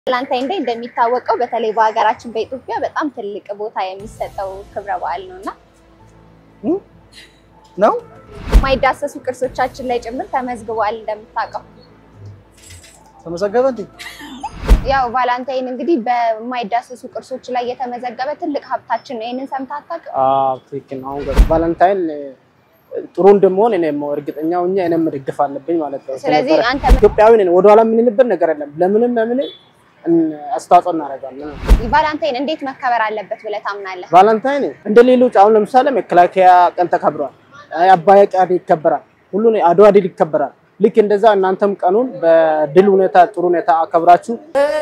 ቫላንታይን ዴይ እንደሚታወቀው በተለይ በሀገራችን በኢትዮጵያ በጣም ትልቅ ቦታ የሚሰጠው ክብረ በዓል ነው እና ነው የማይዳሰሱ ቅርሶቻችን ላይ ጭምር ተመዝግቧል። እንደምታውቀው ተመዘገበ እንዴ? ያው ቫላንታይን እንግዲህ በማይዳሰሱ ቅርሶች ላይ የተመዘገበ ትልቅ ሀብታችን ነው። ይህንን ሰምተህ አታውቅም? አዎ ትክክል ነው። አሁን ገባ- ቫለንታይን ጥሩ እንደመሆን እኔም እርግጠኛ ሆኜ እኔም መደገፍ አለብኝ ማለት ነው። ስለዚህ ስለነበረ አንተ ኢትዮጵያዊ ነን፣ ወደኋላ የምንልበት ነገር የለም። ለምንም ለምን አስተዋጽኦ እናደርጋለን። ቫላንታይን እንዴት መከበር አለበት ብለህ ታምናለህ? ቫለንታይን እንደ ሌሎች አሁን ለምሳሌ መከላከያ ቀን ተከብሯል፣ አባያ ቀን ይከበራል፣ ሁሉ አድዋ ድል ይከበራል። ልክ እንደዛ እናንተም ቀኑን በድል ሁኔታ ጥሩ ሁኔታ አከብራችሁ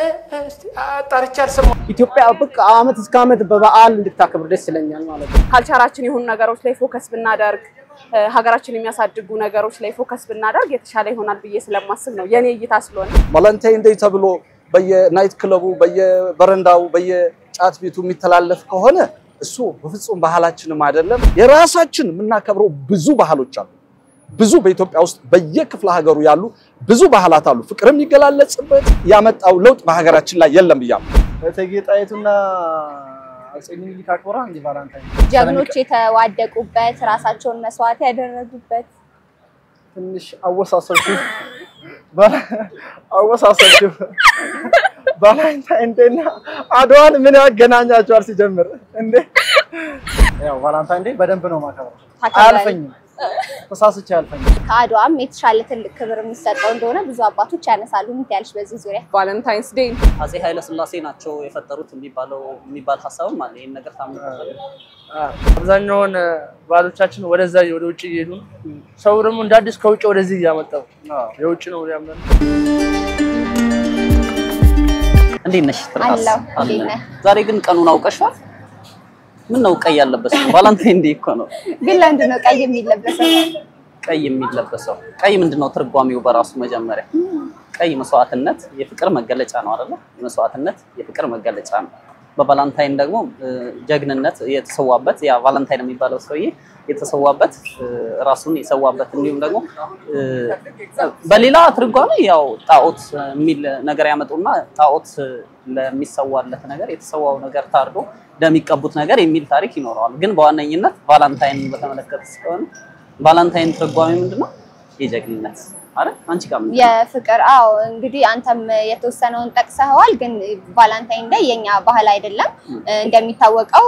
ኢትዮጵያ በቃ አመት እስከ አመት በበዓል እንድታከብር ደስ ይለኛል ማለት ነው። ካልቸራችን የሆኑ ነገሮች ላይ ፎከስ ብናደርግ እ፣ ሀገራችን የሚያሳድጉ ነገሮች ላይ ፎከስ ብናደርግ የተሻለ ይሆናል ብዬ ስለማስብ ነው የኔ እይታ ስለሆነ ቫለንታይን ዴይ ተብሎ በየናይት ክለቡ በየበረንዳው በየጫት ቤቱ የሚተላለፍ ከሆነ እሱ በፍጹም ባህላችንም አይደለም። የራሳችን የምናከብረው ብዙ ባህሎች አሉ። ብዙ በኢትዮጵያ ውስጥ በየክፍለ ሀገሩ ያሉ ብዙ ባህላት አሉ። ፍቅር የሚገላለጽበት ያመጣው ለውጥ በሀገራችን ላይ የለም ብያለሁ። እቴጌ ጣይቱና አፄ ምኒልክ አክብራ እንጂ ቫላንታይን ጀግኖች የተዋደቁበት ራሳቸውን መስዋዕት ያደረጉበት ትንሽ አወሳሰብሽው ቫላ- አወሳሰብሽው። ቫላንታይን ዴይና አድዋን ምን ያገናኛቸዋል? ሲጀምር እንዴ ያው ቫላንታይን ዴይ በደንብ ነው ማከብረው። ታከብራለህ? አያልፈኝም፣ ተሳስቼ አያልፈኝም። ከአድዋም የተሻለ ትልቅ ክብር የሚሰጠው እንደሆነ ብዙ አባቶች ያነሳሉ። ምን ትያለሽ በዚህ ዙሪያ? ቫለንታይንስ ዴይ አፄ ኃይለ ሥላሴ ናቸው የፈጠሩት የሚባለው የሚባል ሀሳብም አለ። ይህን ነገር ታምኑበታል? አብዛኛውን ባህሎቻችን ወደዛ ወደ ውጭ እየሄዱ ነው። ሰው ደግሞ እንደ አዲስ ከውጭ ወደዚህ እያመጣው የውጭ ነው ያምናል። እንዴት ነሽ? ትርታስ? አለሁ። አለ። እንዴት ነህ? ዛሬ ግን ቀኑን አውቀሻል? ምን ነው ቀይ ያለበሰው? ቫላንታይን ዴይ እኮ ነው ግን ለምንድን ነው ቀይ የሚለበሰው? ቀይ የሚለበሰው። ቀይ ምንድን ነው ትርጓሜው በራሱ መጀመሪያ? ቀይ መስዋዕትነት፣ የፍቅር መገለጫ ነው አይደለ? መስዋዕትነት የፍቅር መገለጫ ነው። በቫላንታይን ደግሞ እ፣ ጀግንነት የተሰዋበት ያ ቫላንታይን የሚባለው ሰውዬ የተሰዋበት እ፣ ራሱን የሰዋበት እንዲሁም ደግሞ እ፣ በሌላ ትርጓሜ ያው ጣዖት የሚል ነገር ያመጡና ጣዖት ለሚሰዋለት ነገር የተሰዋው ነገር ታርዶ ለሚቀቡት ነገር የሚል ታሪክ ይኖረዋል። ግን በዋነኝነት ቫላንታይን በተመለከተ ስለሆነ ቫላንታይን ትርጓሜ ምንድነው? የጀግንነት አይደል? አንቺ ጋር ምንድን ነው? የፍቅር አዎ፣ እንግዲህ አንተም የተወሰነውን ጠቅሰኸዋል። ግን ቫላንታይን ዴይ የኛ ባህል አይደለም። እንደሚታወቀው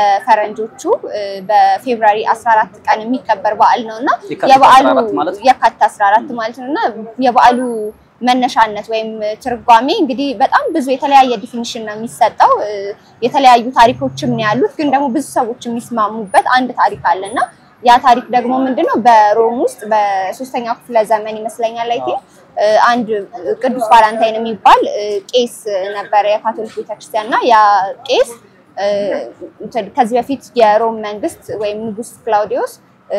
በፈረንጆቹ በፌብራሪ 14 ቀን የሚከበር በዓል ነው እና የካቲት የበዓሉ 14 ማለት ነው? የካቲት 14 ማለት ነው እና የበዓሉ መነሻነት ወይም ትርጓሜ እንግዲህ በጣም ብዙ የተለያየ ዲፊኒሽን ነው የሚሰጠው። እ፣ የተለያዩ ታሪኮችም ነው ያሉት። ግን ደግሞ ብዙ ሰዎች የሚስማሙበት አንድ ታሪክ አለ እና ያ ታሪክ ደግሞ ምንድነው በሮም ውስጥ በሶስተኛው ክፍለ ዘመን ይመስለኛል ላይ አንድ ቅዱስ ቫላንታይን የሚባል እ፣ ቄስ ነበረ የካቶሊክ ቤተክርስቲያን እና ያ ቄስ እ፣ እንትን ከዚህ በፊት የሮም መንግስት ወይም ንጉስ ክላውዲዮስ እ፣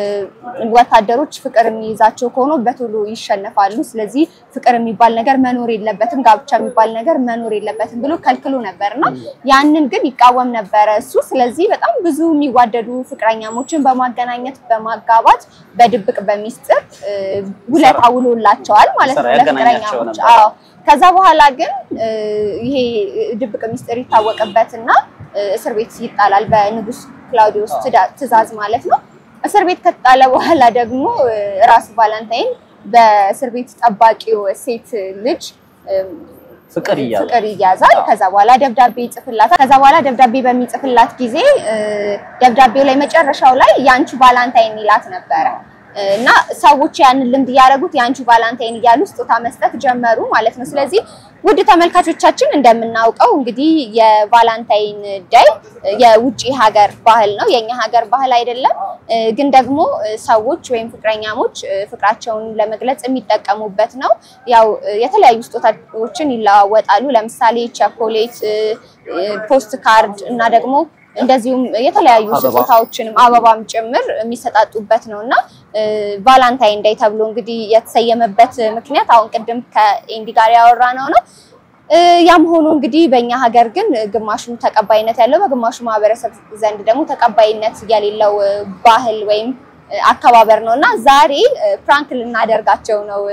ወታደሮች ፍቅር የሚይዛቸው ከሆኑ በቶሎ ይሸነፋሉ። ስለዚህ ፍቅር የሚባል ነገር መኖር የለበትም፣ ጋብቻ የሚባል ነገር መኖር የለበትም ብሎ ከልክሎ ነበር እና ያንን ግን ይቃወም ነበረ እሱ። ስለዚህ በጣም ብዙ የሚዋደዱ ፍቅረኛሞችን በማገናኘት በማጋባት በድብቅ በሚስጥር እ፣ ውለታ ውሎላቸዋል ማለት ነው ስራ ያገናኛቸው ለፍቅረኛሞች። ነበር። አዎ። ከዛ በኋላ ግን እ፣ ይሄ ድብቅ ሚስጥር ይታወቅበትና እ፣ እስር ቤት ይጣላል በንጉስ ክላውዲዮስ ትዳ- ትእዛዝ ማለት ነው። እስር ቤት ከተጣለ በኋላ ደግሞ እ፣ ራሱ ቫላንታይን በእስር ቤት ጠባቂው ሴት ልጅ እም፣ ፍቅር እያለ ፍቅር ይያዛል። ከዛ በኋላ ደብዳቤ ይጽፍላታል። ከዛ በኋላ ደብዳቤ በሚጽፍላት ጊዜ እ፣ ደብዳቤው ላይ መጨረሻው ላይ የአንቺ ቫላንታይን ይላት ነበረ እ፣ እና ሰዎች ያንን ልምድ እያደረጉት የአንቺ ቫላንታይን እያሉ ስጦታ መስጠት ጀመሩ ማለት ነው። ስለዚህ ውድ ተመልካቾቻችን እንደምናውቀው እንግዲህ የቫላንታይን ዳይ የውጭ ሀገር ባህል ነው፣ የኛ ሀገር ባህል አይደለም። እ፣ ግን ደግሞ እ፣ ሰዎች ወይም ፍቅረኛሞች እ፣ ፍቅራቸውን ለመግለጽ የሚጠቀሙበት ነው። ያው እ፣ የተለያዩ ስጦታዎችን ይለዋወጣሉ። ለምሳሌ ቸኮሌት፣ እ፣ እ፣ ፖስት ካርድ እና ደግሞ እንደዚሁም የተለያዩ አበባ። ስጦታዎችንም አበባም ጭምር የሚሰጣጡበት ነው እና እ፣ ቫላንታይን ዳይ ተብሎ እንግዲህ የተሰየመበት ምክንያት አሁን ቅድም ከኤንዲ ጋር ያወራ ነው ነው እ፣ ያም ሆኖ እንግዲህ በእኛ ሀገር ግን ግማሹ ተቀባይነት ያለው በግማሹ ማህበረሰብ ዘንድ ደግሞ ተቀባይነት የሌለው እ፣ ባህል ወይም እ፣ አከባበር ነው እና ዛሬ እ፣ ፕራንክ ልናደርጋቸው ነው እ፣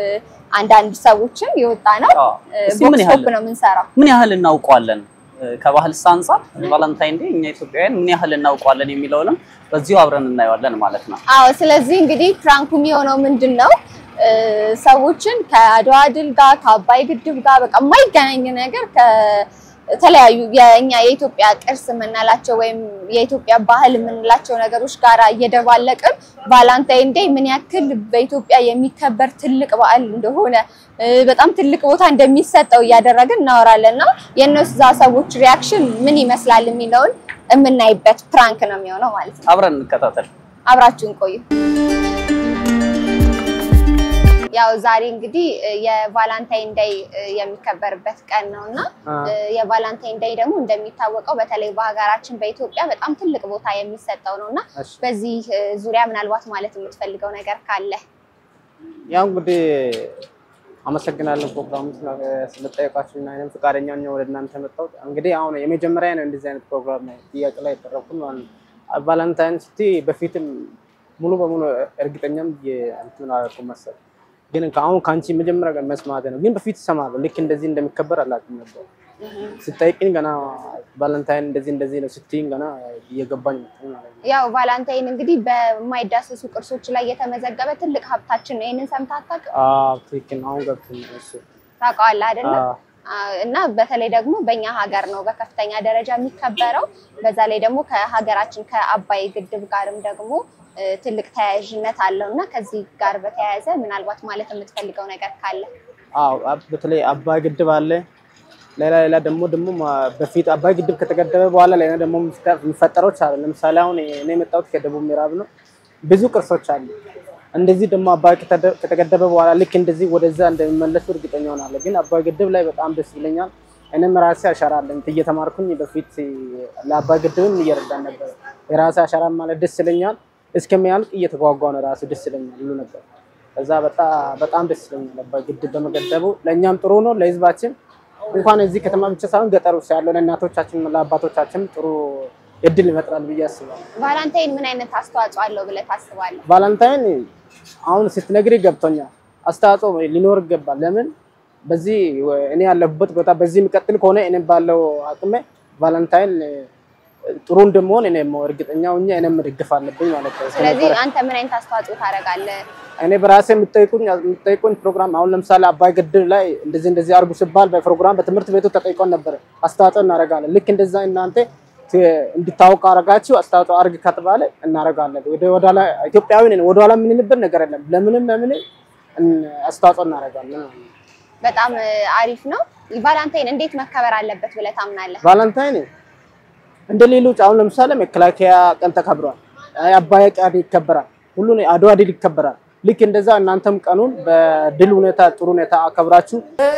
አንዳንድ ሰዎችን የወጣ ነው። አዎ። እስቲ ምን ቦክስ ያህል ፖፕ ነው የምንሰራው። ምን ያህል እናውቀዋለን ከባህልስ አንጻር ቫለንታይን ዴይ እኛ ኢትዮጵያውያን ምን ያህል እናውቀዋለን የሚለውንም በዚሁ አብረን እናየዋለን ማለት ነው። አዎ ስለዚህ እንግዲህ ፕራንኩ የሚሆነው ምንድን ነው እ፣ ሰዎችን ከአድዋ ድል ጋር ከአባይ ግድብ ጋር በቃ የማይገናኝ ነገር ከተለያዩ የእኛ የኢትዮጵያ ቅርስ የምንላቸው ወይም የኢትዮጵያ ባህል የምንላቸው ነገሮች ጋር እየደባለቅን ቫላንታይን ዴይ ምን ያክል በኢትዮጵያ የሚከበር ትልቅ በዓል እንደሆነ እ፣ በጣም ትልቅ ቦታ እንደሚሰጠው እያደረግን እናወራለን እና የእነዛ ሰዎች ሪያክሽን ምን ይመስላል የሚለውን የምናይበት ፕራንክ ነው የሚሆነው ማለት ነው። አብረን እንከታተል። አብራችሁን ቆዩ። ያው ዛሬ እንግዲህ እ፣ የቫላንታይን ዴይ እ፣ የሚከበርበት ቀን ነው እና አ፣ እ፣ የቫላንታይን ዴይ ደግሞ እንደሚታወቀው በተለይ በሀገራችን በኢትዮጵያ በጣም ትልቅ ቦታ የሚሰጠው ነው እና እሺ። በዚህ እ፣ ዙሪያ ምናልባት ማለት የምትፈልገው ነገር ካለ ያው እንግዲህ አመሰግናለሁ ፕሮግራሙ ስለጠየቃችሁ እና እኔም ፈቃደኛ ነኝ ወደ እናንተ መጣሁት። እንግዲህ አሁን የመጀመሪያ ነው እንደዚህ አይነት ፕሮግራም ላይ ጥያቄ ላይ የቀረብኩት ማለት ነው። ቫለንታይን ሲቲ በፊትም ሙሉ በሙሉ እርግጠኛም እንትን አላልኩም መሰል ግን አሁን ከአንቺ መጀመሪያ ቀን መስማት ነው። ግን በፊት እሰማለሁ ልክ እንደዚህ እንደሚከበር አላውቅም ነበር። ስጠይቅኝ ገና ቫለንታይን እንደዚህ እንደዚህ ነው ስትይኝ ገና እየገባኝ መጣኝ ማለት ነው። ያው ቫላንታይን እንግዲህ በማይዳሰሱ ቅርሶች ላይ የተመዘገበ ትልቅ ሀብታችን ነው። ይህንን ሰምተህ አታውቅም? አዎ ትክክል ነው። አሁን ገብቶኛል እሱ ታውቀዋለህ አይደለም? አዎ። አዎ፣ እና በተለይ ደግሞ በእኛ ሀገር ነው በከፍተኛ ደረጃ የሚከበረው። በዛ ላይ ደግሞ ከሀገራችን ከአባይ ግድብ ጋርም ደግሞ እ፣ ትልቅ ተያያዥነት አለው እና ከዚህ ጋር በተያያዘ ምናልባት ማለት የምትፈልገው ነገር ካለ አዎ አብ- በተለይ አባይ ግድብ አለ። ሌላ ሌላ ደግሞ ደግሞ ማ- በፊት አባይ ግድብ ከተገደበ በኋላ ሌላ ደግሞ የሚፈጠ- የሚፈጠሮች አሉ። ለምሳሌ አሁን እኔ የመጣሁት ከደቡብ ምዕራብ ነው። ብዙ ቅርሶች አሉ። እንደዚህ ደግሞ አባይ ከተደ- ከተገደበ በኋላ ልክ እንደዚህ ወደዛ እንደሚመለሱ እርግጠኛ ሆናለሁ። ግን አባይ ግድብ ላይ በጣም ደስ ይለኛል። እኔም ራሴ አሻራ አለኝ እየተማርኩኝ በፊት ለአባይ ግድብም እየረዳን ነበር። የራሴ አሻራ ማለት ደስ ይለኛል። እስከሚያልቅ እየተጓጓ ነው ራሱ ደስ ይለኛል ሁሉ ነገር። ከዛ በጣም በጣም ደስ ይለኛል አባይ ግድብ በመገደቡ ለእኛም ጥሩ ነው ለህዝባችን እንኳን እዚህ ከተማ ብቻ ሳይሆን ገጠር ውስጥ ያለው ለእናቶቻችን ለአባቶቻችን ጥሩ እድል ይፈጥራል ብዬ አስባለሁ። ቫላንታይን ምን አይነት አስተዋጽኦ አለው ብለህ ታስባለህ? ቫላንታይን አሁን ስትነግሪ ገብቶኛል። አስተዋጽኦ ሊኖር ይገባል። ለምን በዚህ እኔ ያለሁበት ቦታ በዚህ የሚቀጥል ከሆነ እኔ ባለው አቅሜ ቫላንታይን ጥሩ እንደመሆን እኔ እርግጠኛ ሆኜ እኔም መደገፍ አለብኝ ማለት ነው። ስለዚህ አንተ ምን አይነት አስተዋጽኦ ታደርጋለህ? እኔ በራሴ የምጠይቁኝ የምጠይቁኝ ፕሮግራም አሁን ለምሳሌ አባይ ግድብ ላይ እንደዚህ እንደዚህ አርጉ ሲባል በፕሮግራም በትምህርት ቤቱ ተጠይቆን ነበረ። አስተዋጽኦ እናደርጋለን። ልክ እንደዛ እናንተ እንዲታወቅ አረጋችሁ አስተዋጽኦ አርግ ከተባለ እናደርጋለን። ወደ ወደኋላ ኢትዮጵያዊ ነን፣ ወደኋላ የምንልበት ነገር የለም። ለምንም ለምን አስተዋጽኦ እናደርጋለን። በጣም እ፣ አሪፍ ነው። ቫላንታይን እንዴት መከበር አለበት ብለህ ታምናለህ? ቫለንታይን እንደ ሌሎች አሁን ለምሳሌ መከላከያ ቀን ተከብሯል፣ አባይ ቀን ይከበራል፣ ሁሉ አድዋ ድል ይከበራል። ልክ እንደዛ እናንተም ቀኑን በድል ሁኔታ ጥሩ ሁኔታ አከብራችሁ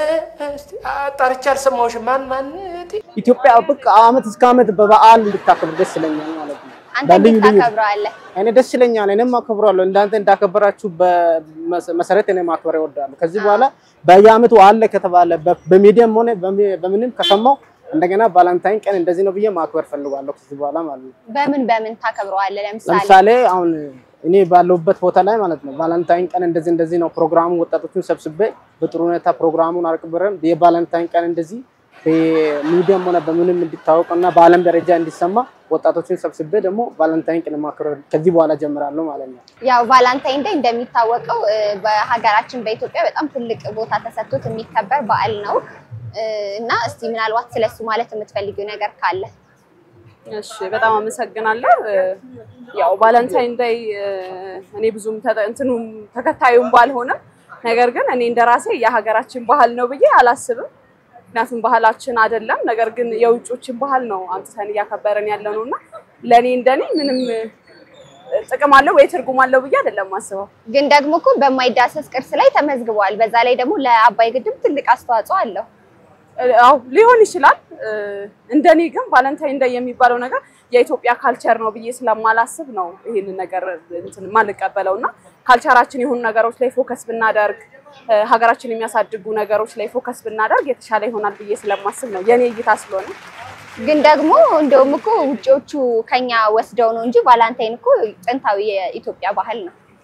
ጠርቼ አልሰማሁሽም። ማን ማን? ኢትዮጵያ በቃ አመት እስከ አመት በበዓል እንድታከብር ደስ ይለኛል ማለት ነው። አንተ በልዩ እንዴት ልዩ ታከብረዋለህ? እኔ ደስ ይለኛል። እኔም አከብራለሁ። እንዳንተ እንዳከበራችሁ በመሰረት እኔ ማክበር እወዳለሁ። ከዚህ በኋላ በየአመቱ አለ ከተባለ በ- በሚዲያም ሆነ በሚ- በምንም ከሰማው እንደገና ቫላንታይን ቀን እንደዚህ ነው ብዬ ማክበር ፈልጋለሁ ከዚህ በኋላ ማለት ነው። በምን በምን ታከብረዋለህ? ለምሳሌ ለምሳሌ አሁን እኔ ባለሁበት ቦታ ላይ ማለት ነው ቫላንታይን ቀን እንደዚህ እንደዚህ ነው ፕሮግራሙ። ወጣቶቹን ሰብስቤ በጥሩ ሁኔታ ፕሮግራሙን አቅርበን የቫላንታይን ቀን እንደዚህ በሚዲያም ሆነ በምንም እንዲታወቅ እና በዓለም ደረጃ እንዲሰማ ወጣቶችን ሰብስቤ ደግሞ ቫላንታይን ቀን ማክበር ከዚህ በኋላ ጀምራለሁ ማለት ነው። ያው ቫላንታይን ዴይ እንደሚታወቀው እ፣ በሀገራችን በኢትዮጵያ በጣም ትልቅ ቦታ ተሰጥቶት የሚከበር በዓል ነው እ፣ እና እስቲ ምናልባት ስለሱ ማለት የምትፈልጊው ነገር ካለ እሺ በጣም አመሰግናለሁ። እ፣ ያው ቫለንታይን ዴይ እ፣ እኔ ብዙም ተጠ- እንትኑም ተከታዩም ባልሆነም ነገር ግን እኔ እንደራሴ የሀገራችን ባህል ነው ብዬ አላስብም። ምክንያቱም ባህላችን አይደለም፣ ነገር ግን የውጮችን ባህል ነው አምጥተን እያከበረን ያለ ነው እና ለእኔ እንደኔ ምንም እ፣ ጥቅም አለው ወይ ትርጉም አለው ብዬ አይደለም ማስበው። ግን ደግሞ እኮ በማይዳሰስ ቅርስ ላይ ተመዝግቧል። በዛ ላይ ደግሞ ለአባይ ግድብ ትልቅ አስተዋጽኦ አለው። አው ሊሆን ይችላል። እ፣ እንደኔ ግን ቫለንታይን ዴይ የሚባለው ነገር የኢትዮጵያ ካልቸር ነው ብዬ ስለማላስብ ነው ይሄንን ነገር እንትን ማልቀበለው እና ካልቸራችን የሆኑ ነገሮች ላይ ፎከስ ብናደርግ እ፣ ሀገራችን የሚያሳድጉ ነገሮች ላይ ፎከስ ብናደርግ የተሻለ ይሆናል ብዬ ስለማስብ ነው የኔ እይታ ስለሆነ ግን ደግሞ እንደውም እኮ ውጪዎቹ ከኛ ወስደው ነው እንጂ ቫላንታይን እኮ ጥንታዊ የኢትዮጵያ ባህል ነው።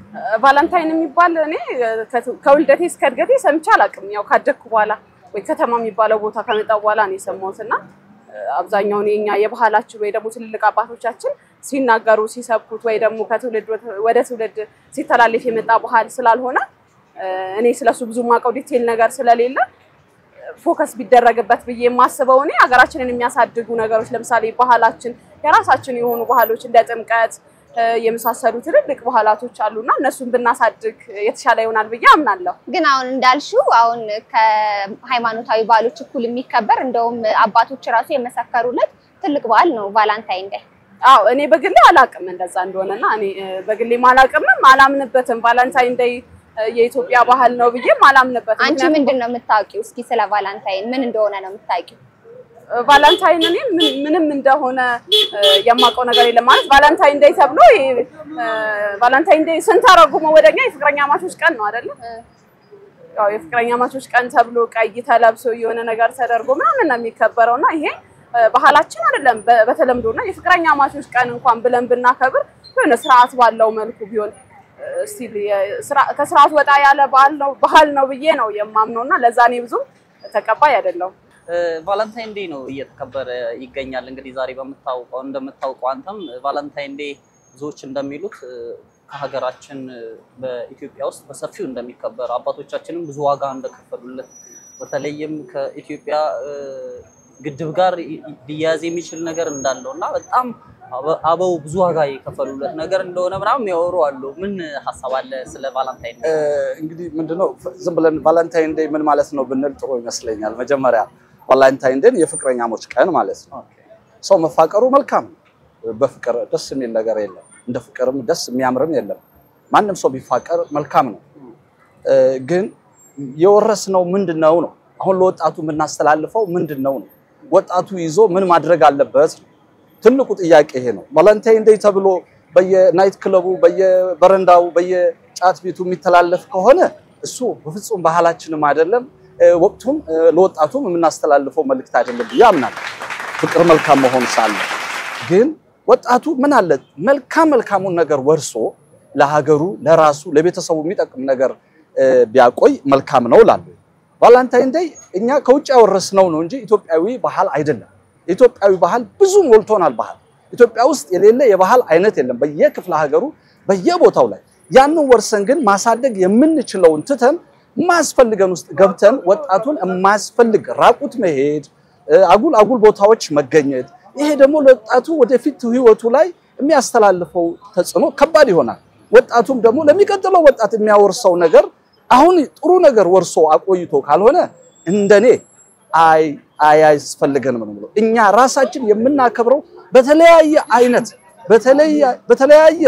ቫላንታይን የሚባል እኔ ከውልደቴ እስከ እድገቴ ሰምቼ አላውቅም። ያው ካደግኩ በኋላ ወይ ከተማ የሚባለው ቦታ ከመጣ በኋላ ነው የሰማሁት እና አብዛኛውን የኛ የባህላችን ወይ ደግሞ ትልልቅ አባቶቻችን ሲናገሩ ሲሰብኩት ወይ ደግሞ ከትውልድ ወደ ትውልድ ሲተላለፍ የመጣ ባህል ስላልሆነ እኔ ስለሱ ብዙ ማውቀው ዲቴል ነገር ስለሌለ ፎከስ ቢደረግበት ብዬ የማስበው እኔ ሀገራችንን የሚያሳድጉ ነገሮች ለምሳሌ ባህላችን የራሳችን የሆኑ ባህሎች እንደ ጥምቀት የመሳሰሉ ትልልቅ ባህላቶች አሉና እነሱን ብናሳድግ የተሻለ ይሆናል ብዬ አምናለሁ። ግን አሁን እንዳልሽው አሁን ከሃይማኖታዊ በዓሎች እኩል የሚከበር እንደውም አባቶች ራሱ የመሰከሩለት ትልቅ በዓል ነው ቫላንታይን ዴይ። አዎ እኔ በግሌ አላቅም እንደዛ እንደሆነና እኔ በግሌ አላቅምም አላምንበትም። ቫላንታይን ዴይ የኢትዮጵያ ባህል ነው ብዬም አላምንበትም። አንቺ ምንድን ነው የምታውቂው? እስኪ ስለ ቫላንታይን ምን እንደሆነ ነው የምታውቂው? ቫላንታይን እኔ ምንም እንደሆነ የማውቀው ነገር የለም። ማለት ቫላንታይን ዴይ ተብሎ ቫላንታይን ዴይ ስንተረጉመው ወደኛ የፍቅረኛ ማቾች ቀን ነው አይደለ? ያው የፍቅረኛ ማቾች ቀን ተብሎ ቀይ ተለብሶ የሆነ ነገር ተደርጎ ምናምን ነው የሚከበረው እና ይሄ ባህላችን አይደለም በተለምዶ እና የፍቅረኛ ማቾች ቀን እንኳን ብለን ብናከብር የሆነ ስርዓት ባለው መልኩ ቢሆን ስቲል ከስርዓት ወጣ ያለ ባህል ነው ባህል ነው ብዬ ነው የማምነው እና ለዛ እኔ ብዙም ተቀባይ አይደለሁም። ቫላንታይን ዴይ ነው እየተከበረ ይገኛል። እንግዲህ ዛሬ በምታውቀው እንደምታውቀው አንተም ቫላንታይን ዴይ ብዙዎች እንደሚሉት ከሀገራችን በኢትዮጵያ ውስጥ በሰፊው እንደሚከበር አባቶቻችንም ብዙ ዋጋ እንደከፈሉለት በተለይም ከኢትዮጵያ ግድብ ጋር ሊያያዝ የሚችል ነገር እንዳለው እና በጣም አበው ብዙ ዋጋ የከፈሉለት ነገር እንደሆነ ምናምን የሚያወሩ አሉ። ምን ሀሳብ አለ ስለ ቫላንታይን ዴይ? እንግዲህ ምንድነው ዝም ብለን ቫላንታይን ዴይ ምን ማለት ነው ብንል ጥሩ ይመስለኛል። መጀመሪያ ቫላንታይን ዴይ የፍቅረኛሞች ቀን ማለት ነው። ሰው መፋቀሩ መልካም ነው። በፍቅር ደስ የሚል ነገር የለም። እንደ ፍቅርም ደስ የሚያምርም የለም። ማንም ሰው ቢፋቀር መልካም ነው። ግን የወረስነው ምንድን ነው ነው አሁን ለወጣቱ የምናስተላልፈው ምንድን ነው ነው ወጣቱ ይዞ ምን ማድረግ አለበት ነው ትልቁ ጥያቄ ይሄ ነው። ቫለንታይን ዴይ ተብሎ በየናይት ክለቡ፣ በየበረንዳው፣ በየጫት ቤቱ የሚተላለፍ ከሆነ እሱ በፍጹም ባህላችንም አይደለም፣ ወቅቱም ለወጣቱም የምናስተላልፈው መልእክት አይደለም ብዬ አምናለሁ። ፍቅር መልካም መሆን ሳለ ግን ወጣቱ ምን አለ መልካም መልካሙን ነገር ወርሶ ለሀገሩ፣ ለራሱ፣ ለቤተሰቡ የሚጠቅም ነገር ቢያቆይ መልካም ነው እላለሁ። ቫላንታይን ዴይ እኛ ከውጭ ያወረስነው ነው እንጂ ኢትዮጵያዊ ባህል አይደለም። የኢትዮጵያዊ ባህል ብዙ ሞልቶናል። ባህል ኢትዮጵያ ውስጥ የሌለ የባህል አይነት የለም። በየክፍለ ሀገሩ በየቦታው ላይ ያንን ወርሰን ግን ማሳደግ የምንችለውን ትተን የማያስፈልገን ውስጥ ገብተን ወጣቱን የማያስፈልግ ራቁት መሄድ፣ አጉል አጉል ቦታዎች መገኘት፣ ይሄ ደግሞ ለወጣቱ ወደፊት ህይወቱ ላይ የሚያስተላልፈው ተጽዕኖ ከባድ ይሆናል። ወጣቱም ደግሞ ለሚቀጥለው ወጣት የሚያወርሰው ነገር አሁን ጥሩ ነገር ወርሶ አቆይቶ ካልሆነ እንደኔ አይ አያስፈልገንም ነው የምለው። እኛ ራሳችን የምናከብረው በተለያየ አይነት በተለያየ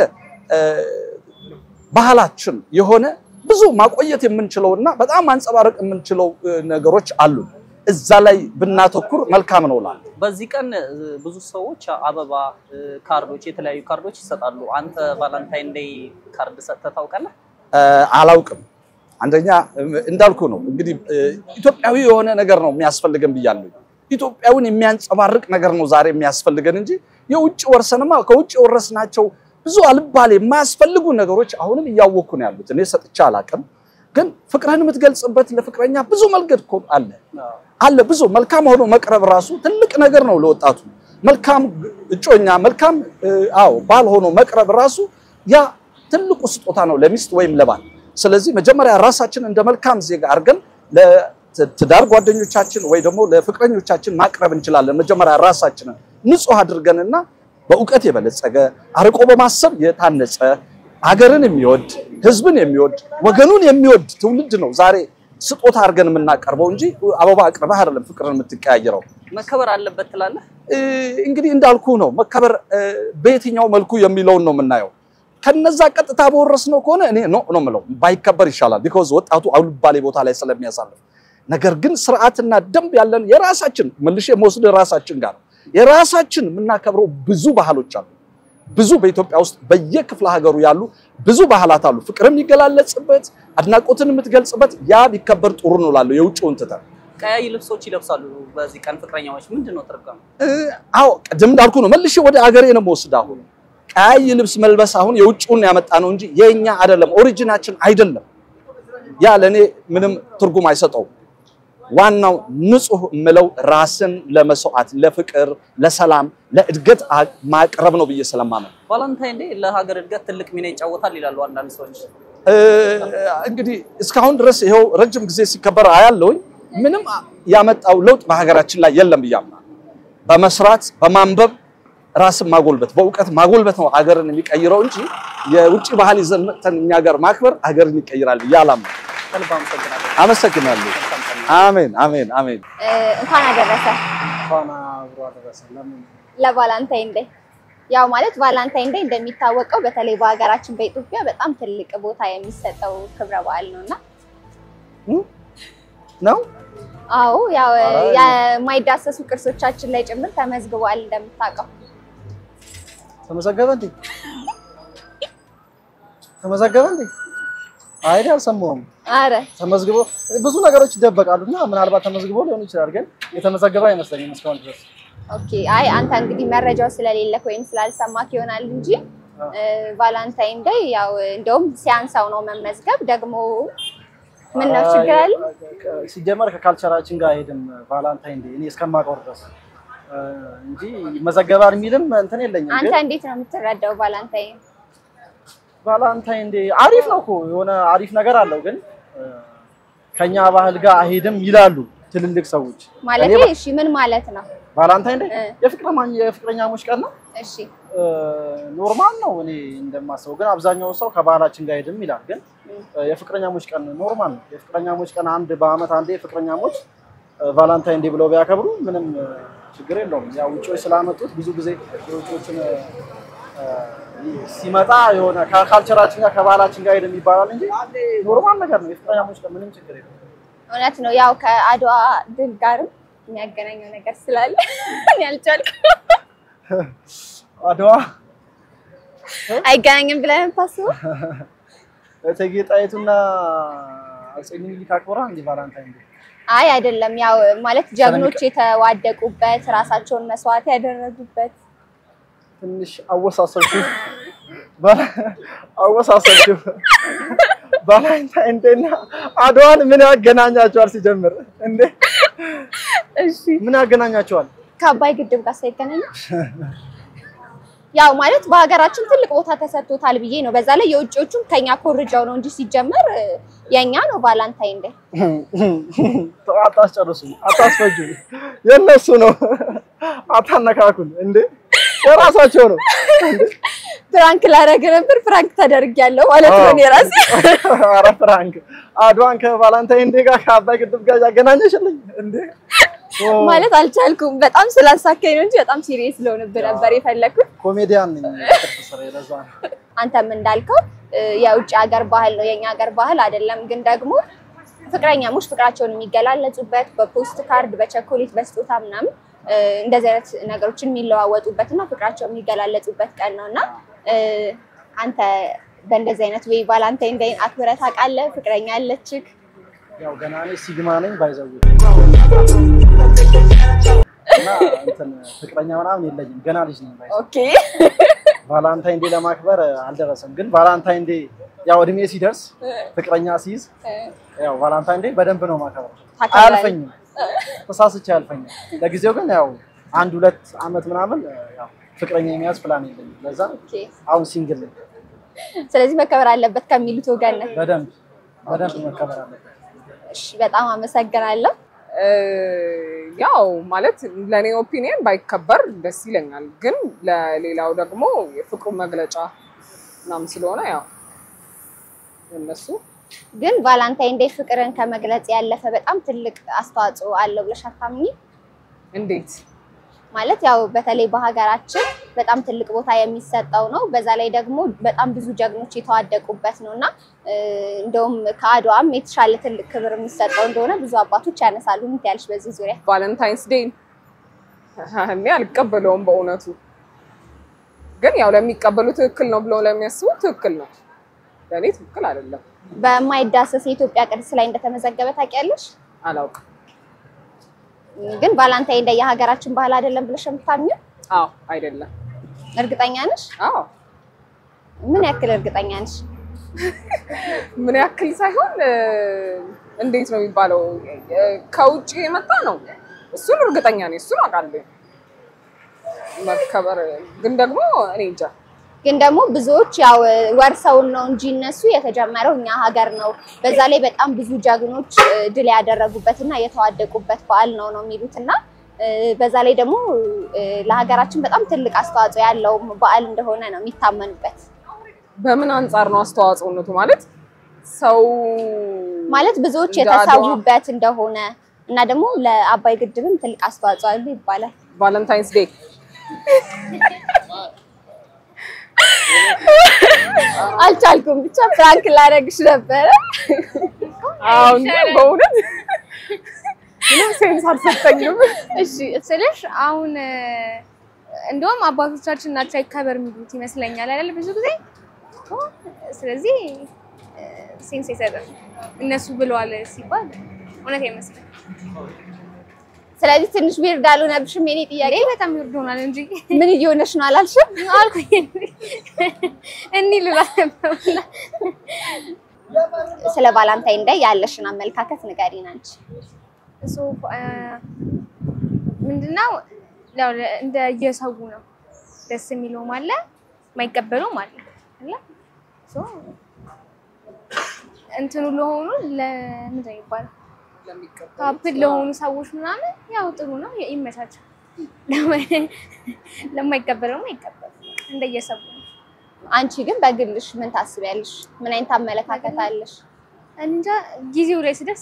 ባህላችን የሆነ ብዙ ማቆየት የምንችለው እና በጣም ማንጸባረቅ የምንችለው ነገሮች አሉ። እዛ ላይ ብናተኩር መልካም ነው እላለሁ። በዚህ ቀን ብዙ ሰዎች አበባ፣ ካርዶች፣ የተለያዩ ካርዶች ይሰጣሉ። አንተ ቫላንታይን ዴይ ካርድ ሰጥተህ ታውቃለህ? አላውቅም። አንደኛ እንዳልኩ ነው እንግዲህ ኢትዮጵያዊ የሆነ ነገር ነው የሚያስፈልገን ብያለሁ። ኢትዮጵያዊን የሚያንጸባርቅ ነገር ነው ዛሬ የሚያስፈልገን እንጂ የውጭ ወርሰንማ ከውጭ የወረስናቸው ብዙ አልባሌ የማያስፈልጉ ነገሮች አሁንም እያወኩ ነው ያሉት። እኔ ሰጥቼ አላውቅም፣ ግን ፍቅርህን የምትገልጽበት ለፍቅረኛ ብዙ መንገድ እኮ አለ አለ ብዙ መልካም ሆኖ መቅረብ ራሱ ትልቅ ነገር ነው ለወጣቱ። መልካም እጮኛ፣ መልካም አዎ ባል ሆኖ መቅረብ ራሱ ያ ትልቁ ስጦታ ነው ለሚስት ወይም ለባል። ስለዚህ መጀመሪያ ራሳችን እንደ መልካም ዜጋ አድርገን ለትዳር ጓደኞቻችን ወይ ደግሞ ለፍቅረኞቻችን ማቅረብ እንችላለን። መጀመሪያ ራሳችንን ንጹህ አድርገንና በእውቀት የበለጸገ አርቆ በማሰብ የታነጸ አገርን የሚወድ ሕዝብን የሚወድ ወገኑን የሚወድ ትውልድ ነው ዛሬ ስጦታ አድርገን የምናቀርበው እንጂ አበባ አቅርበህ አይደለም ፍቅርን የምትቀያየረው። መከበር አለበት ትላለህ? እንግዲህ እንዳልኩ ነው መከበር በየትኛው መልኩ የሚለውን ነው የምናየው። ከነዛ ቀጥታ በወረስነው ከሆነ እኔ ኖ ነው የምለው፣ ባይከበር ይሻላል። ቢኮዝ ወጣቱ አልባሌ ቦታ ላይ ስለሚያሳልፍ። ነገር ግን ስርዓትና ደንብ ያለን የራሳችን መልሼ መወስድ ራሳችን ጋር የራሳችን የምናከብረው ብዙ ባህሎች አሉ። ብዙ በኢትዮጵያ ውስጥ በየክፍለ ሀገሩ ያሉ ብዙ ባህላት አሉ። ፍቅር የሚገላለጽበት አድናቆትን የምትገልጽበት ያ ቢከበር ጥሩ ነው እላለሁ። የውጭውን ትተን ቀያይ ልብሶች ይለብሳሉ በዚህ ቀን ፍቅረኛዎች። ምንድን ነው ትርጉሙ? አዎ ቅድም እንዳልኩ ነው። መልሼ ወደ አገሬ ነው የምወስድ። አሁን ቀያይ ልብስ መልበስ አሁን የውጭውን ያመጣ ነው እንጂ የኛ አይደለም፣ ኦሪጂናችን አይደለም። ያ ለኔ ምንም ትርጉም አይሰጠውም። ዋናው ንጹህ የምለው ራስን ለመስዋዕት፣ ለፍቅር፣ ለሰላም፣ ለእድገት አ- ማቅረብ ነው ብዬ ስለማመን ቫላንታይን ዴይ ለሀገር እድገት ትልቅ ሚና ይጫወታል ይላሉ አንዳንድ ሰዎች። እ፣ እንግዲህ እስካሁን ድረስ ይኸው ረጅም ጊዜ ሲከበር አያለውኝ ምንም ያመጣው ለውጥ በሀገራችን ላይ የለም ብዬ አምናለሁ። በመስራት በማንበብ ራስን ማጎልበት በእውቀት ማጎልበት ነው ሀገርን የሚቀይረው እንጂ የውጭ ባህል ይዘን መጥተን እኛ ሀገር ማክበር ሀገርን ይቀይራል ብዬ አላምንም። ከልብ አመሰግናለሁ። አመሰግናለሁ። አሜን አሜን አሜን። እ፣ እንኳን አደረሰ እንኳን አብሮ አደረሰ። ለምን ለቫላንታይን ዴይ። ያው ማለት ቫላንታይን ዴይ እንደሚታወቀው በተለይ በሀገራችን በኢትዮጵያ በጣም ትልቅ ቦታ የሚሰጠው ክብረ በዓል ነው እና ነው? አዎ ያው አይ። የማይዳሰሱ ቅርሶቻችን ላይ ጭምር ተመዝግቧል እንደምታውቀው። ተመዘገበ እንዴ? ተመዘገበ እንዴ? አይዲ አልሰማሁም። አረ ተመዝግቦ ብዙ ነገሮች ይደበቃሉ እና ምናልባት ተመዝግቦ ሊሆን ይችላል፣ ግን የተመዘገበ አይመስለኝም እስካሁን ድረስ። ኦኬ። አይ አንተ እንግዲህ መረጃው ስለሌለክ ወይም ስላልሰማክ ይሆናል እንጂ እ፣ ቫላንታይን ዴይ ያው እንደውም ሲያንሳው ነው መመዝገብ። ደግሞ ምን ነው ችግር አለ? አይ፣ ሲጀመር ከካልቸራችን ጋር አይሄድም ቫላንታይን ዴይ እኔ እስከማውቀው ድረስ እ፣ እንጂ ይመዘገባል የሚልም እንትን የለኝም። አንተ ግን እንዴት ነው የምትረዳው ቫላንታይን? ቫላንታይን ዴይ አሪፍ ነው እኮ የሆነ አሪፍ ነገር አለው፣ ግን እ፣ ከኛ ባህል ጋር አይሄድም ይላሉ ትልልቅ ሰዎች። ማለት እኔ እሺ ምን ማለት ነው? ቫላንታይን ዴይ እ። የፍቅረኛ የፍቅረኛሞች ቀን ነው። እሺ እ፣ ኖርማል ነው እኔ እንደማስበው፣ ግን አብዛኛው ሰው ከባህላችን ጋር አይሄድም ይላል። ግን እ፣ የፍቅረኛሞች ቀን ኖርማል ነው። የፍቅረኛሞች ቀን አንድ በአመት አንዴ ፍቅረኛሞች እ፣ ቫላንታይን ዴይ ብለው ቢያከብሩ ምንም እ፣ ችግር የለውም። ያው ውጪዎች ስላመጡት ብዙ ጊዜ የውጪዎችን እ፣ እ፣ ሲመጣ የሆነ ከካልቸራችን ጋር ከባህላችን ጋር አይሄድም ይባላል እንጂ ኖርማል ነገር ነው። የፍቅረኛሞች ቀን ምንም ችግር የለውም። እውነት ነው። ያው ከአድዋ ድል ጋርም የሚያገናኘው ነገር ስላለ እኔ አልቻልኩም። አድዋ አይገናኝም ብለህ ነው የምታስበው? እቴጌ ጣይቱና አፄ ምኒልክ አክብራ እንዲህ ቫላንታይን ዴይ አይ አይደለም። ያው ማለት ጀግኖች የተዋደቁበት ራሳቸውን መስዋዕት ያደረጉበት ትንሽ አወሳሰብሽው ባላ- አወሳሰብሽው። ቫላንታይን ዴይ እና አድዋን ምን ያገናኛቸዋል? ሲጀምር እንዴ እሺ ምን ያገናኛቸዋል? ከአባይ ግድብ ጋር ሳይገናኝ ያው ማለት በሀገራችን ትልቅ ቦታ ተሰጥቶታል ብዬ ነው። በዛ ላይ የውጭዎቹም ከኛ ኮርጃው ነው እንጂ ሲጀመር የኛ ነው ቫላንታይን ዴይ። አታስጨርሱ፣ አታስፈጁ። የነሱ ነው፣ አታነካኩን። እንዴ የራሳቸው ነው። ፕራንክ ላደርግ ነበር ፕራንክ ተደርጊያለሁ ማለት ነው እኔ ራሴ ኧረ ፍራንክ አድዋን ከቫላንታይን ዴይ ጋር ከአባይ ግድብ ጋር ያገናኘሽልኝ እንዴ? ኦ፣ ማለት አልቻልኩም። በጣም ስላሳካኝ ነው እንጂ በጣም ሲሪየስ ስለሆነብህ ነበር የፈለኩት። ኮሜዲያን ነኝ። ስራ ለዛ ነው። አንተም እንዳልከው እ፣ የውጭ ሀገር ባህል ነው የኛ ሀገር ባህል አይደለም። ግን ደግሞ ፍቅረኛሞች ፍቅራቸውን የሚገላለጹበት በፖስት ካርድ፣ በቸኮሌት፣ በስጦታ ምናምን እ፣ እንደዚህ አይነት ነገሮችን የሚለዋወጡበት እና ፍቅራቸውን የሚገላለጹበት ቀን ነው እና እ፣ አንተ በእንደዚህ አይነት ወይ ቫላንታይን ዴይን አክብረህ ታውቃለህ? ፍቅረኛ አለችህ? ያው ገና እኔ ሲግማ ነኝ ባይዘው እና እንትን ፍቅረኛ ምናምን የለኝም ገና ልጅ ነኝ ባይዘው ኦኬ ቫላንታይን ዴይ ለማክበር አልደረሰም። ግን ቫላንታይን ዴይ ያው እድሜ ሲደርስ ፍቅረኛ ሲይዝ ያው ቫላንታይን ዴይ በደንብ ነው ማከብረው። ታከብራለህ? አያልፈኝም፣ ተሳስቼ አያልፈኝም። ለጊዜው ግን ያው አንድ ሁለት አመት ምናምን ያው ፍቅረኛ የሚያዝ ፕላን የለኝም። ለዛ ኦኬ። አሁን ሲንግል ነኝ። ስለዚህ መከበር አለበት ከሚሉት ወገን ነህ። በደንብ በደንብ መከበር አለበት። እሺ፣ በጣም አመሰግናለሁ። እ፣ ያው ማለት ለእኔ ኦፒኒየን ባይከበር ደስ ይለኛል፣ ግን ለሌላው ደግሞ የፍቅሩ መግለጫ ምናምን ስለሆነ ያው እነሱ ግን ቫላንታይን ዴይ ፍቅርን ከመግለጽ ያለፈ በጣም ትልቅ አስተዋጽኦ አለው ብለሽ አታምኚም? እንዴት ማለት ያው በተለይ በሀገራችን በጣም ትልቅ ቦታ የሚሰጠው ነው። በዛ ላይ ደግሞ በጣም ብዙ ጀግኖች የተዋደቁበት ነው እና እ፣ እንደውም ከአድዋም የተሻለ ትልቅ ክብር የሚሰጠው እንደሆነ ብዙ አባቶች ያነሳሉ። ምን ትያለሽ በዚህ ዙሪያ? ቫለንታይንስ ዴይን እኔ አልቀበለውም በእውነቱ። ግን ያው ለሚቀበሉ ትክክል ነው ብለው ለሚያስቡ ትክክል ነው፣ ለእኔ ትክክል አይደለም። በማይዳሰስ የኢትዮጵያ ቅርስ ላይ እንደተመዘገበ ታውቂያለሽ? አላውቅም። ግን ቫላንታይን ዴይ የሀገራችን ባህል አይደለም ብለሽ የምታምኚው? አዎ አይደለም። እርግጠኛ ነሽ? አዎ ምን ያክል እርግጠኛ ነሽ? ምን ያክል ሳይሆን እ፣ እንዴት ነው የሚባለው እ፣ ከውጭ የመጣ ነው። እሱን እርግጠኛ ነኝ፣ እሱን አውቃለሁ። መከበር ግን ደግሞ እኔ እንጃ ግን ደግሞ ብዙዎች ያው ወርሰውን ነው እንጂ እነሱ የተጀመረው እኛ ሀገር ነው። በዛ ላይ በጣም ብዙ ጀግኖች እ፣ ድል ያደረጉበት እና የተዋደቁበት በዓል ነው ነው የሚሉት እና እ፣ በዛ ላይ ደግሞ እ፣ ለሀገራችን በጣም ትልቅ አስተዋጽኦ ያለው በዓል እንደሆነ ነው የሚታመኑበት። በምን አንጻር ነው አስተዋጽኦነቱ ማለት ሰው ማለት ብዙዎች እንደ አድዋ የተሰዉበት እንደሆነ እና ደግሞ ለአባይ ግድብም ትልቅ አስተዋጽኦ አለው ይባላል። ቫለንታይንስ ዴይ አልቻልኩም፣ ብቻ ፍራንክ ላደርግሽ ነበረ። አሁን ግን በእውነት ምንም ሴንስ አልሰጠኝም። እሺ ስልሽ አሁን እ፣ እንደውም አባቶቻችን ናቸው አይከበር የሚሉት ይመስለኛል አይደል? ብዙ ጊዜ ኦ፣ ስለዚህ እ፣ ሴንስ አይሰጥም እነሱ ብለዋል ሲባል እውነት አይመስልም። ስለዚህ ትንሽ ዊርድ አልሆነብሽም? የኔ ጥያቄ ይሄ በጣም ይወርድ ሆናል እንጂ ምን እየሆነሽ ነው አላልሽም? አልኩኝ እኒ ልላ ነበር። ስለ ቫላንታይን ዴይ ያለሽን አመለካከት ንገሪን አንቺ። እሱ ምንድነው ያው እንደ የሰው ነው ደስ የሚለውም አለ የማይቀበለውም አለ አለ ሶ እንትኑ ለሆኑ ለምንድን ነው የሚባለው ካፕል ለሆኑ ሰዎች ምናምን ያው ጥሩ ነው ይመቻቸው። ለማይቀበለውም አይቀበልም እንደየሰው ነው። አንቺ ግን በግልሽ ምን ታስቢያለሽ? ምን አይነት አመለካከት አለሽ? እንጃ ጊዜው ላይ ሲደርስ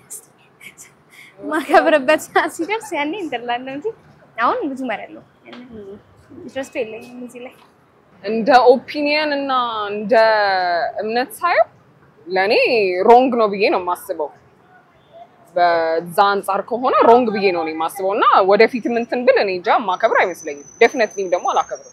ማከብርበት ሰዓት ሲደርስ ያኔ እንትላለሁ እንጂ አሁን ብዙ መረለው ኢንትረስቱ የለኝም እዚህ ላይ። እንደ ኦፒኒየን እና እንደ እምነት ሳየው ለእኔ ሮንግ ነው ብዬ ነው የማስበው። በዛ አንጻር ከሆነ ሮንግ ብዬ ነው እኔ የማስበው እና ወደፊት እንትን ብል እኔ እንጃ ማከብር አይመስለኝም። ዴፊነትሊም ደግሞ አላከብርም።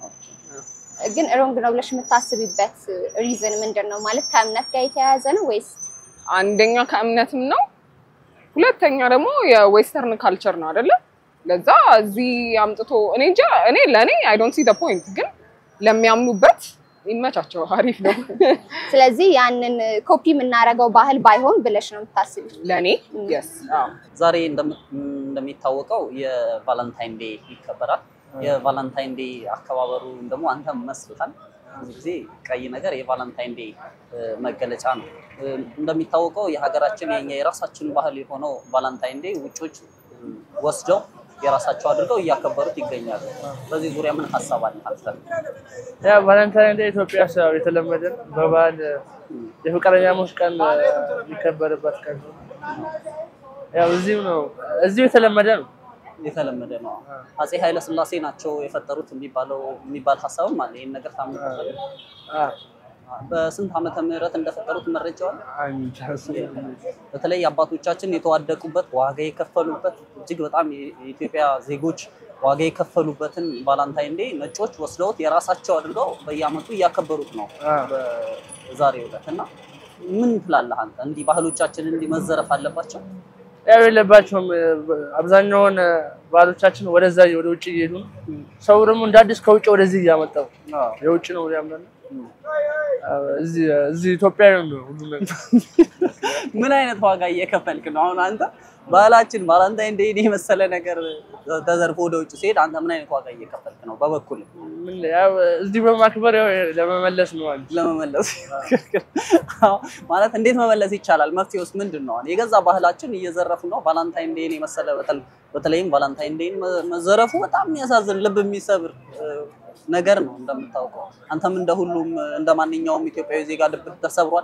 ግን ሮንግ ነው ብለሽ የምታስቢበት ሪዝን ምንድን ነው? ማለት ከእምነት ጋር የተያያዘ ነው ወይስ አንደኛ ከእምነትም ነው፣ ሁለተኛ ደግሞ የዌስተርን ካልቸር ነው አይደለ? ለዛ እዚህ አምጥቶ እኔ እንጃ እኔ ለእኔ አይ ዶንት ሲ ፖይንት፣ ግን ለሚያምኑበት ይመቻቸው፣ አሪፍ ነው ስለዚህ ያንን ኮፒ የምናደርገው ባህል ባይሆን ብለሽ ነው የምታስቢ? ለእኔ የስ ዛሬ እንደም- እንደሚታወቀው የቫለንታይን ዴይ ይከበራል። የቫለንታይን ዴይ አከባበሩ ደግሞ አንተም መስልሃል። ብዙ ጊዜ ቀይ ነገር የቫለንታይን ዴይ እ፣ መገለጫ ነው። እ፣ እንደሚታወቀው የሀገራችን የኛ የራሳችን ባህል የሆነው ቫለንታይን ዴይ ውጮች እ፣ ወስደው የራሳቸው አድርገው እያከበሩት ይገኛሉ። በዚህ ዙሪያ ምን ሀሳብ አለ አንተ? ያ ቫለንታይን ዴይ ኢትዮጵያ ውስጥ ያው የተለመደ ነው። በበዓል የፍቅረኛሞች ቀን እ፣ የሚከበርበት ቀን ነው። ያው እዚሁ ነው እዚሁ የተለመደ ነው። የተለመደ ነው። አፄ ኃይለ ሥላሴ ናቸው የፈጠሩት የሚባለው የሚባል ሀሳብም አለ። ይህን ነገር ታምናለህ? አ በስንት ዓመተ ምህረት እንደፈጠሩት መረጃው አለ? አንድ በተለይ አባቶቻችን የተዋደቁበት ዋጋ የከፈሉበት እጅግ በጣም የኢትዮጵያ ዜጎች ዋጋ የከፈሉበትን ቫላንታይን ዴይ ነጮች ወስደውት የራሳቸው አድርገው በየዓመቱ እያከበሩት ነው አ በዛሬው ዕለት እና ምን ትላለህ አንተ? እንዲህ ባህሎቻችን እንዲህ መዘረፍ አለባቸው? ያው የለባቸውም። አብዛኛውን ባህሎቻችን ወደዛ ወደ ውጭ እየሄዱ ነው። ሰው ደግሞ እንደ አዲስ ከውጭ ወደዚህ እያመጣው የውጭ ነው ያምናል። እዚህ እዚህ ኢትዮጵያዊ ነው ሁሉ ነገር። ምን አይነት ዋጋ እየከፈልክ ነው አሁን አንተ? ባህላችን ቫላንታይን ዴይን የመሰለ ነገር ተዘርፎ ወደ ውጭ ሲሄድ አንተ ምን አይነት ዋጋ እየከፈልክ ነው? በበኩል ምን ያው እዚህ በማክበር ያው ለመመለስ ነው አንቺ ለመመለስ አዎ፣ ማለት እንዴት መመለስ ይቻላል? መፍትሄውስ ምንድን ነው? የገዛ ባህላችን እየዘረፉ ነው። ቫላንታይን ዴይን የመሰለ በተለ- በተለይም ቫላንታይን ዴይን መ- መዘረፉ በጣም የሚያሳዝን ልብ የሚሰብር እ፣ ነገር ነው። እንደምታውቀው አንተም እንደ ሁሉም እንደ ማንኛውም ኢትዮጵያዊ ዜጋ ልብ ተሰብሯል።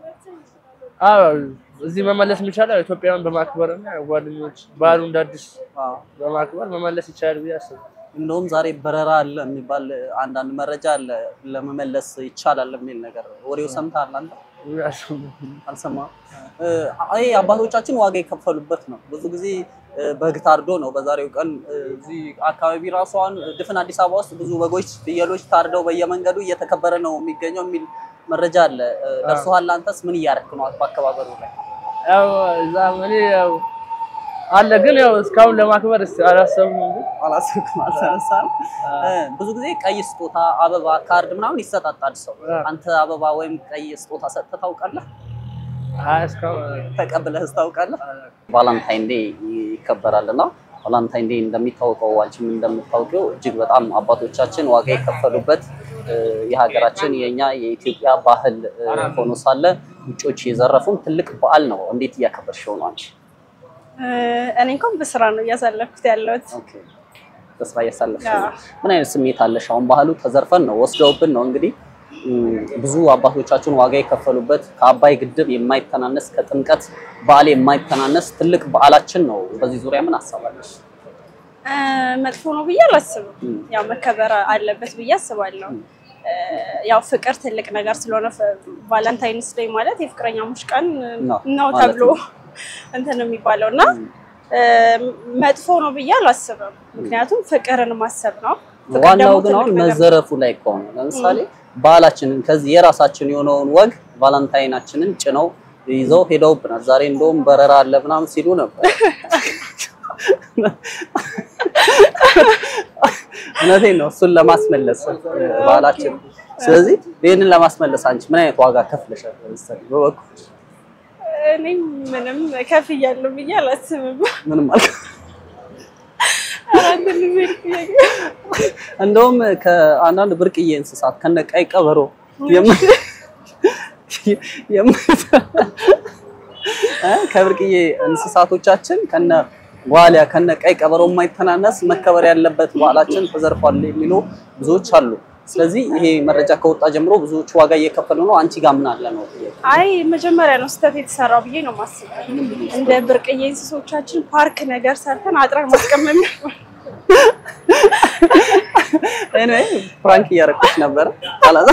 አዎ እዚህ መመለስ የሚቻለው ኢትዮጵያን በማክበር እና ያው ጓደኞች ባህሉ እንደ አዲስ አዎ። በማክበር መመለስ ይቻላል ብዬ አስባለሁ። እንደውም ዛሬ በረራ አለ የሚባል አንዳንድ መረጃ አለ ለመመለስ ይቻላል የሚል ነገር ወሬው ሰምተሃል አንተ? አልሰማህም? እ፣ ይሄ አባቶቻችን ዋጋ የከፈሉበት ነው። ብዙ ጊዜ እ፣ በግ ታርዶ ነው በዛሬው ቀን እ፣ እዚህ አካባቢ ራሱ አሁን ድፍን አዲስ አበባ ውስጥ ብዙ በጎች፣ ፍየሎች ታርደው በየመንገዱ እየተከበረ ነው የሚገኘው የሚል መረጃ አለ። እ፣ ደርሶሃል? አንተስ ምን እያደረክ ነው በአከባበሩ ላይ? ያው እዛ እኔ ያው አለ ግን ያው እስካሁን ለማክበር እስኪ አላሰብኩም እንጂ አላሰብኩም አልተነሳም። ብዙ ጊዜ ቀይ ስጦታ፣ አበባ፣ ካርድ ምናምን ይሰጣጣል ሰው። አንተ አበባ ወይም ቀይ ስጦታ ሰጥተህ ታውቃለህ? አይ እስካሁን ተቀብለህ ታውቃለህ? ቫላንታይን ዴይ ይከበራል እና ቫላንታይን ዴይ እንደሚታወቀው አንቺም እንደምታውቂው እጅግ በጣም አባቶቻችን ዋጋ የከፈሉበት እ፣ የሀገራችን የኛ የኢትዮጵያ ባህል እ፣ ሆኖ ሳለ ውጮች የዘረፉን ትልቅ በዓል ነው። እንዴት እያከበርሽው ነው አንቺ? እኔ እንኳን በስራ ነው እያሳለፍኩት ያለሁት። ኦኬ፣ ተስፋ እያሳለፍሽ አዎ። ነው። ምን አይነት ስሜት አለሽ? አሁን ባህሉ ተዘርፈን ነው ወስደውብን ነው እንግዲህ እም፣ ብዙ አባቶቻችን ዋጋ የከፈሉበት ከአባይ ግድብ የማይተናነስ ከጥምቀት በዓል የማይተናነስ ትልቅ በዓላችን ነው። በዚህ ዙሪያ ምን አሳባለሽ? እ፣ መጥፎ ነው ብዬ አላስብም። እም፣ ያው መከበር አለበት ብዬ አስባለሁ። እ፣ ያው ፍቅር ትልቅ ነገር ስለሆነ ቫለንታይንስ ዴይ ማለት የፍቅረኛሞች ቀን ነው ነው ማለት ተብሎ ነው። እንትን ነው የሚባለው እና እ፣ መጥፎ ነው ብዬ አላስብም። ምክንያቱም ፍቅርን ማሰብ ነው። ፍቅር ዋናው ደግሞ ግን አሁን ትልቅ ነገር ነው። መዘረፉ ላይ ከሆነ ለምሳሌ ባህላችንን ከዚህ የራሳችን የሆነውን ወግ ቫላንታይናችንን ጭነው ይዘው ሄደውብናል። ዛሬ እንደውም በረራ አለ ምናምን ሲሉ ነበር። እውነቴን ነው። እሱን ለማስመለስ እ፣ ባህላችን ስለዚህ ይህንን ለማስመለስ አንቺ ምን አይነት ዋጋ ከፍለሻል? ለምሳሌ በበኩልሽ እኔ ምንም ከፍ እያለሁ ብዬ አላስብም። ምንም አልከ አራት ልጅ እንደውም ከአንዳንድ ብርቅዬ እንስሳት ከነ ቀይ ቀበሮ የም- የም- እ ከብርቅዬ እንስሳቶቻችን ከነ ዋሊያ ከነ ቀይ ቀበሮ የማይተናነስ መከበር ያለበት በዓላችን ተዘርፏል የሚሉ ብዙዎች አሉ። ስለዚህ ይሄ መረጃ ከወጣ ጀምሮ ብዙዎች ዋጋ እየከፈሉ ነው። አንቺ ጋር ምን አለ ነው ጥያቄ። አይ መጀመሪያ ነው ስህተት የተሰራው ብዬ ነው የማስበው። እንደ ብርቅዬ እንስሶቻችን ፓርክ ነገር ሰርተን አጥረን ማስቀመጥ ነው። እኔ ፍራንክ እያደረኩሽ ነበረ አላዛ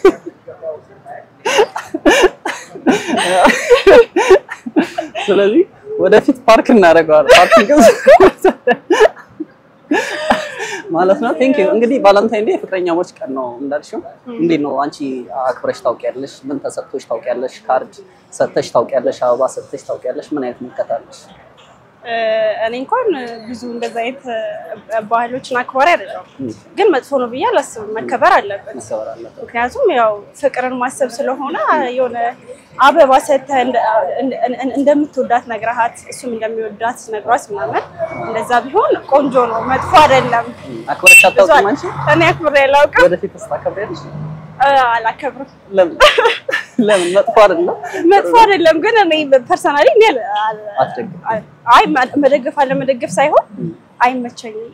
ስለዚህ ወደፊት ፓርክ እናደርገዋለን። ፓርኪንግ ማለት ነው። ቴንክ ዩ። እንግዲህ ቫለንታይን ዴይ የፍቅረኛሞች ቀን ነው እንዳልሽው፣ እንዴት ነው አንቺ አክብረሽ ታውቂያለሽ? ምን ተሰጥቶሽ ታውቂያለሽ? ካርድ ሰጥተሽ ታውቂያለሽ? አበባ ሰጥተሽ ታውቂያለሽ? ምን አይነት ምልከታለሽ? እ፣ እኔ እንኳን ብዙ እንደዛ አይነት እ፣ ባህሎችን አክባሪ አይደለሁም፣ ግን መጥፎ ነው ብዬ አላስብም። መከበር አለበት። መከበር አለበት። ምክንያቱም ያው ፍቅርን ማሰብ ስለሆነ የሆነ አበባ ሰጥተህ እንደ- እንደ- እንደ- እንደምትወዳት ነግረሃት እሱም እንደሚወዳት ነግሯት ምናምን እንደዛ ቢሆን ቆንጆ ነው፣ መጥፎ አይደለም። አክብረሽ አታውቂም አንቺ? እኔ አክብሬ አላውቅም፣ ወደፊት ታከብሪያለሽ? እ፣ አላከብርም። ለምን ለምን? መጥፎ አይደለም። መጥፎ አይደለም፣ ግን እኔ ፐርሰናሊ እኔ አል- አል- አትደግም። አይ መደገፍ አለ መደገፍ ሳይሆን አይመቸኝም።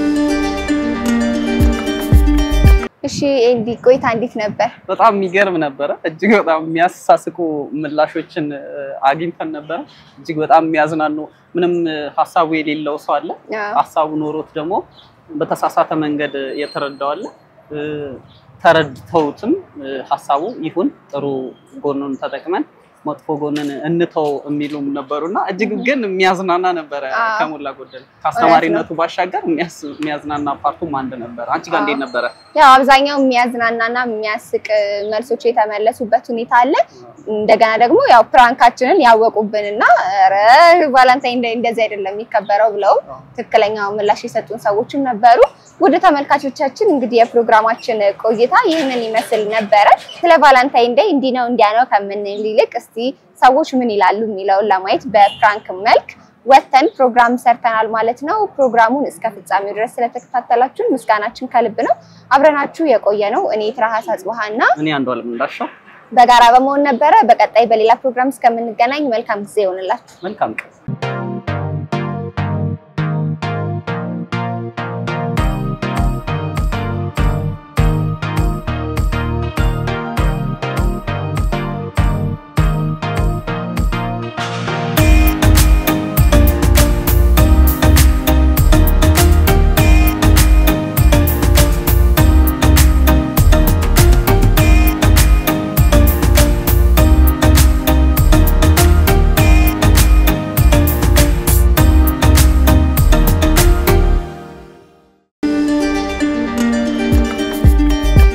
እሺ ኤንዲ ቆይታ እንዴት ነበር? በጣም የሚገርም ነበረ። እጅግ በጣም የሚያሳስቁ ምላሾችን እ፣ አግኝተን ነበረ። እጅግ በጣም የሚያዝናኑ ምንም እ፣ ሀሳቡ የሌለው ሰው አለ። አዎ። ሀሳቡ ኖሮት ደግሞ በተሳሳተ መንገድ የተረዳው አለ። እ፣ ተረድተውትም እ፣ ሀሳቡ ይሁን ጥሩ ጎኑን ተጠቅመን መጥፎ ጎንን እንተው የሚሉም ነበሩና እጅግ ግን የሚያዝናና ነበረ። አዎ። ከሞላ ጎደል ከአስተማሪነቱ ባሻገር የሚያስ- የሚያዝናና ፓርቱም አንድ ነበረ። አንቺ ጋር እንዴት ነበረ? ያው አብዛኛው የሚያዝናናና የሚያስቅ መልሶች የተመለሱበት ሁኔታ አለ። እንደገና ደግሞ ያው ፕራንካችንን ያወቁብንና ኧረ ቫላንታይን ዴይ እንደዚህ አይደለም የሚከበረው ብለውም ትክክለኛው ምላሽ የሰጡን ሰዎችም ነበሩ። ወደ ተመልካቾቻችን እንግዲህ የፕሮግራማችን ቆይታ ይህንን ይመስል ነበረ። ስለ ቫላንታይን ዴይ እንዲህ ነው እንዲያ ነው ከምንል ይልቅ እስቲ ሰዎች ምን ይላሉ የሚለውን ለማየት በፕራንክ መልክ ወተን ፕሮግራም ሰርተናል ማለት ነው። ፕሮግራሙን እስከ ፍጻሜው ድረስ ስለተከታተላችሁን ምስጋናችን ከልብ ነው። አብረናችሁ የቆየ ነው እኔ ትራሃስ አጽብሃ እና እኔ አንዱ አለም እንዳሻው በጋራ በመሆን ነበረ። በቀጣይ በሌላ ፕሮግራም እስከምንገናኝ መልካም ጊዜ ይሆንላችሁ። መልካም ቀን